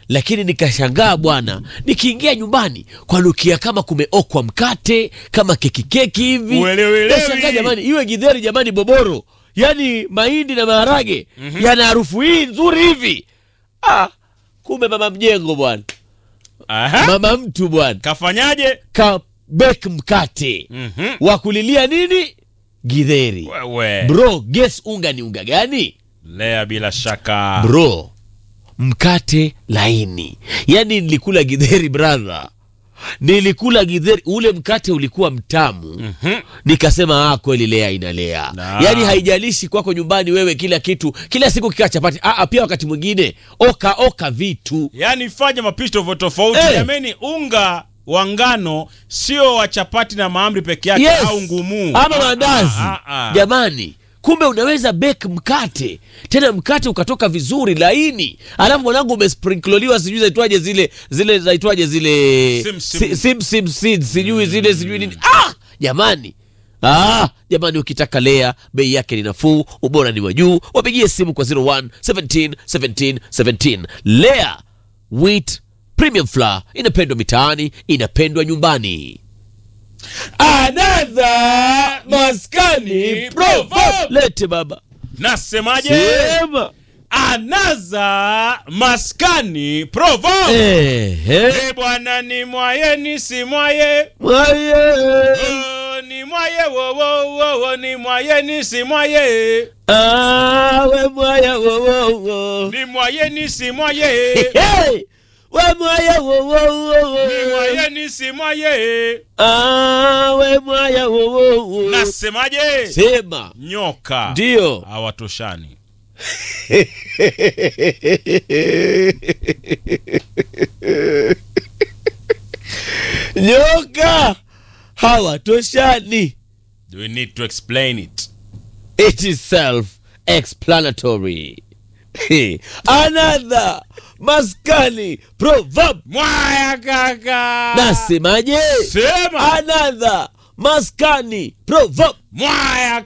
lakini nikashangaa bwana, nikiingia nyumbani kwanukia kama kumeokwa mkate kama keki keki hivi. Uelewelewi. Nashangaa jamani, iwe githeri jamani, boboro, yaani mahindi na maharage yana harufu hii nzuri hivi. Ah, kumbe mama mjengo bwana, Aha. mama mtu bwana Kafanyaje? ka bake mkate Mhm. wa kulilia nini githeri. Wewe. Bro, guess unga ni unga gani? Lea bila shaka. bro mkate laini yaani nilikula gidheri brother nilikula gidheri ule mkate ulikuwa mtamu Mhm. nikasema ah, kweli lea inalea Na. yaani haijalishi kwako nyumbani wewe kila kitu kila siku kikaa chapati ah, ah, pia wakati mwingine oka oka vitu Yaani fanya mapishi tofauti tofauti. Eh. Jameni, unga wa ngano sio wa chapati na mahamri peke yake yes. au ngumu ama Ah, mandazi ah, ah, ah. jamani kumbe unaweza bake mkate tena mkate ukatoka vizuri laini alafu mwanangu umesprinkloliwa sijui zaitwaje zile zile zaitwaje zile Sim, sim. si- sim, sim seeds, sijui zile sijui nini ah jamani Ah, jamani ukitaka lea bei yake ni nafuu ubora ni wa juu wapigie simu kwa 01 17 17 17 lea wheat premium flour inapendwa mitaani inapendwa nyumbani another maskani proverb. lete baba Nasemaje? sema Anaza maskani proverb. Ehe. Eh, bwana ni mwaye ni si mwaye. Mwaye. Oh, ni mwaye wo wo wo wo ni mwaye ni si mwaye. Ah, we mwaya wo wo wo. Ni mwaye ni si mwaye. Hey, we mwaya wo wo wo wo. Ni mwaye ni si mwaye. Ah, we mwaya wo wo wo. Nasemaje? Sema Nyoka ndio. hawatoshani. Nyoka hawatoshani. Do we need to explain it? It is self-explanatory. Another maskani proverb. Mwaya kaka. Nasemaje? Sema. Another maskani proverb. Mwaya